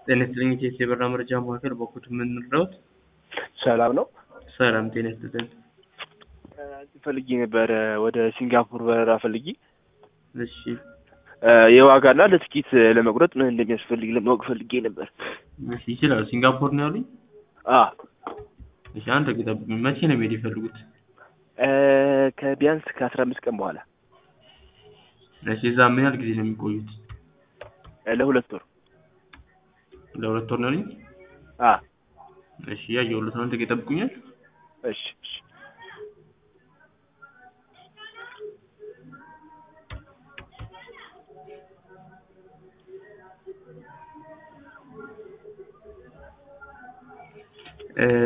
ጤና ይስጥልኝ የኢትዮ የበረራ መረጃ ማዕከል በኩል የምንረዳዎት? ሰላም ነው። ሰላም ጤና ይስጥልኝ። ፈልጌ ነበረ ወደ ሲንጋፖር በረራ ፈልጌ እሺ የዋጋና ለትኬት ለመቁረጥ ምን እንደሚያስፈልግ ለማወቅ ፈልጌ ነበር። እሺ ይችላል። ሲንጋፖር ነው ያሉኝ? አ እሺ አንድ ደቂቃ ይጠብቁኝ። መቼ ነው መሄድ የፈለጉት? ከቢያንስ ከአስራ አምስት ቀን በኋላ እሺ እዛ ምን ያህል ጊዜ ነው የሚቆዩት? ለሁለት ወር ለሁለት ወር ነው ያሉኝ? አ እሺ ያየሁለት ነው። አንድ ደቂቃ ይጠብቁኛል። እሺ እሺ እ